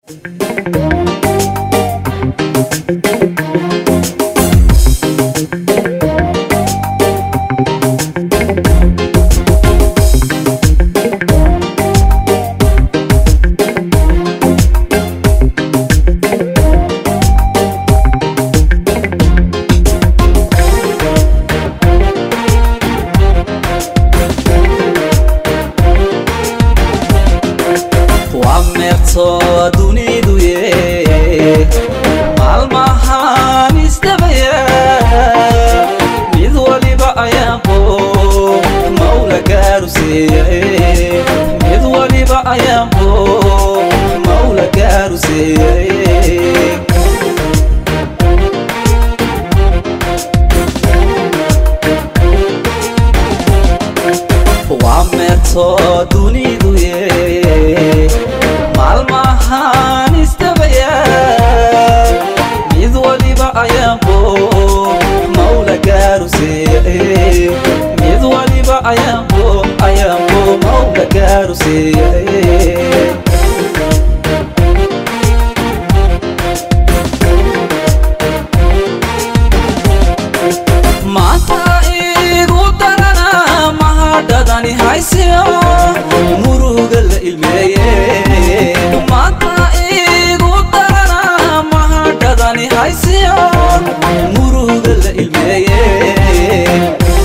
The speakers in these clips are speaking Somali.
waa meerto dunidu ye maalmahan isdabaya mid waliba ayaanqo mawla gaaruseeyay mid waliba ayaanqo mawla gaaruseeyay waa meerto dunidu ye maalmahan isdabaya mid waliba ayaanqo mawla gaaruseeyay mid waliba ayaanqo ayaanqo mawla gaaruseeyay maanta igu darana mahadhadani haysiyo muruga la ilmeeye maanta igu darana mahadhadani haysiyo muruga la ilmeeye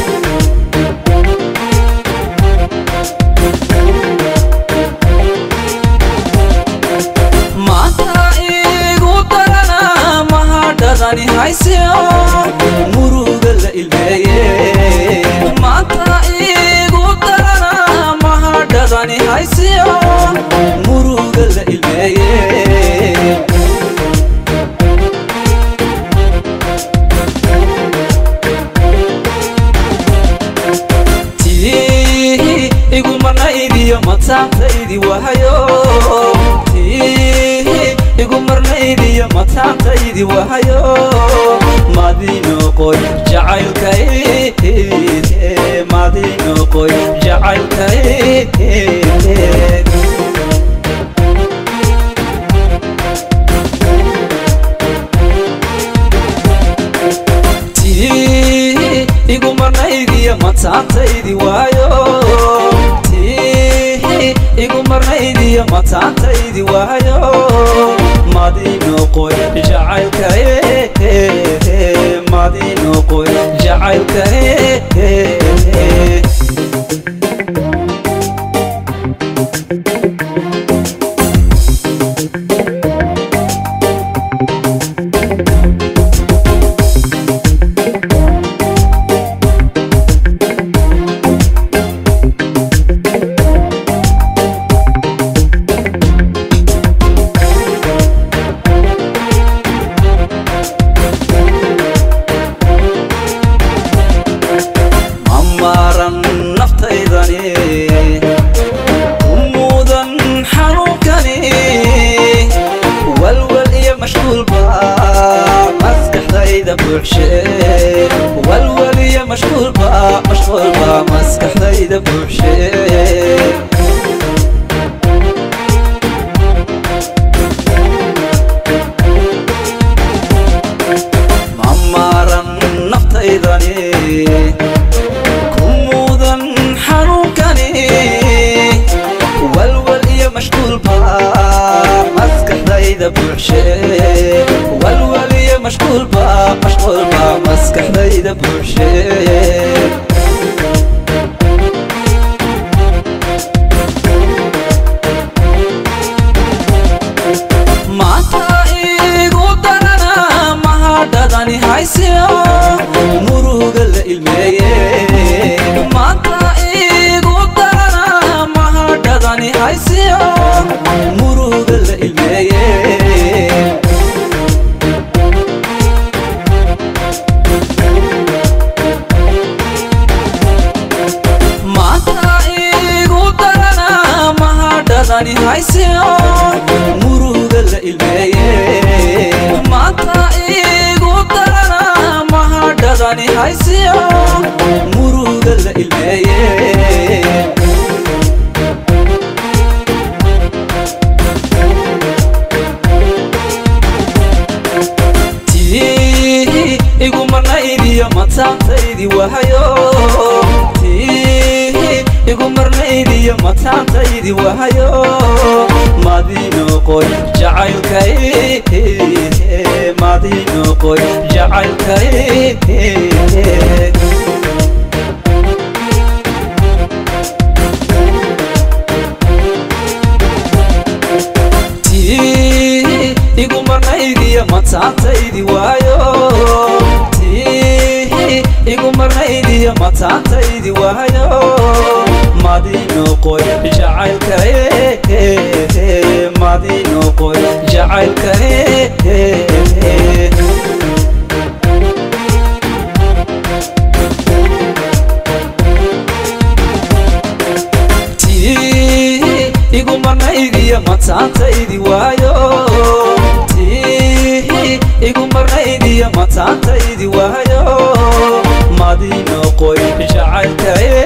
maanta igu darana mahadhadani haysiyo muruga la ilmeeye maanta igu darana mahadhadani haysiyo muruga la ilmeeye tii igu marnaydiyo mataantaydi wahayo tii igu marnaydiyo mataantaydi wahayo madinoqoy jacaylkay madinoqoy jacaylkay tii igu marnaydiyo mataantaydi waayo tii igu marnaydiyo mataantaydi waayo madinoqoy jacaylkay madinoqoy jacaylkay mamaran naftaydani umuudan xanuunkani walwal iyo mashquulba maskaxdayda buuxshe walwal iyo mashquulba mashquulba maskaxdayda buuxshe mamaran naftaydani kumuudan xanuunkani walwal iyo mashquulba maskaxdayda buuxshe walwal iyo mashquulba mashquulba maskaxdayda buuxshe maanta igu darana mahadhadani haysiyo muruga la ilmeeye maanta igu darana mahadhadani haysiyo muruga la ilmeeye maanta igu darana mahadhadani haysiyo muruga la ilmeeye maanta igu darana mahadhadani haysiyo muruga la ilmeeye marnaydiyo mataantaydi wahayo tii igu marnaydiyo mataantaydi wahayo madinoqoy jacaylkay madinoqoy jacaylkay tii igu marnaydiyo mataantaydi waayo tii igu marnaydiyo mataantaydi waayo madinoqoy jacaylkay madinoqoy jacaylkay tii igu marnaydiyo mataantaydi waayo tii igu marnaydiyo mataantaydi waayo madinoqoy jacaylkay